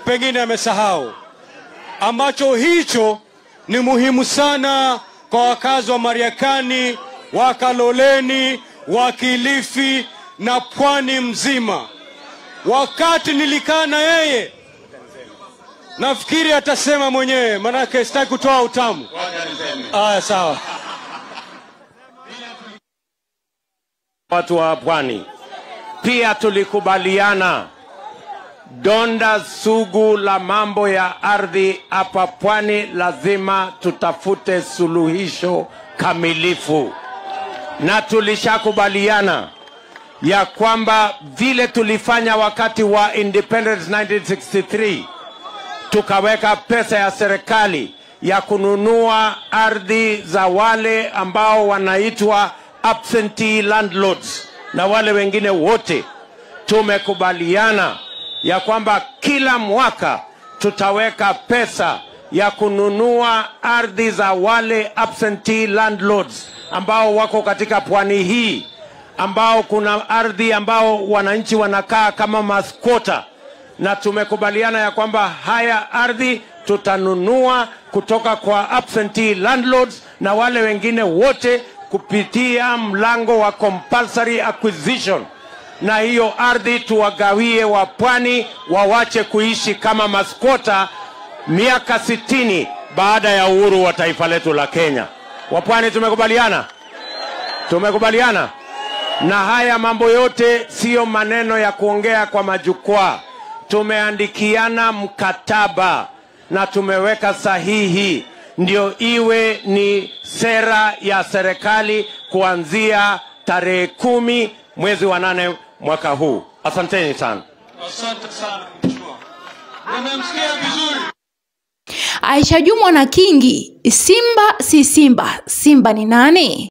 pengine amesahau, ambacho hicho ni muhimu sana kwa wakazi wa Mariakani, wa Kaloleni, wa Kilifi na pwani mzima. Wakati nilikaa na yeye, nafikiri atasema mwenyewe, manake sitaki kutoa utamu. Aya, sawa. watu wa pwani. Pia tulikubaliana donda sugu la mambo ya ardhi hapa pwani, lazima tutafute suluhisho kamilifu, na tulishakubaliana ya kwamba vile tulifanya wakati wa independence 1963 tukaweka pesa ya serikali ya kununua ardhi za wale ambao wanaitwa absentee landlords na wale wengine wote. Tumekubaliana ya kwamba kila mwaka tutaweka pesa ya kununua ardhi za wale absentee landlords ambao wako katika pwani hii, ambao kuna ardhi ambao wananchi wanakaa kama maskota na tumekubaliana ya kwamba haya ardhi tutanunua kutoka kwa absentee landlords na wale wengine wote kupitia mlango wa compulsory acquisition, na hiyo ardhi tuwagawie wa pwani wawache kuishi kama maskota miaka sitini baada ya uhuru wa taifa letu la Kenya. Wapwani tumekubaliana, tumekubaliana na haya mambo yote siyo maneno ya kuongea kwa majukwaa. Tumeandikiana mkataba na tumeweka sahihi, ndio iwe ni sera ya serikali kuanzia tarehe kumi mwezi wa nane mwaka huu. Asanteni sana. Asante sana mheshimiwa. Umemsikia vizuri. Aisha Jumwa na Kingi, Simba si Simba, Simba ni nani?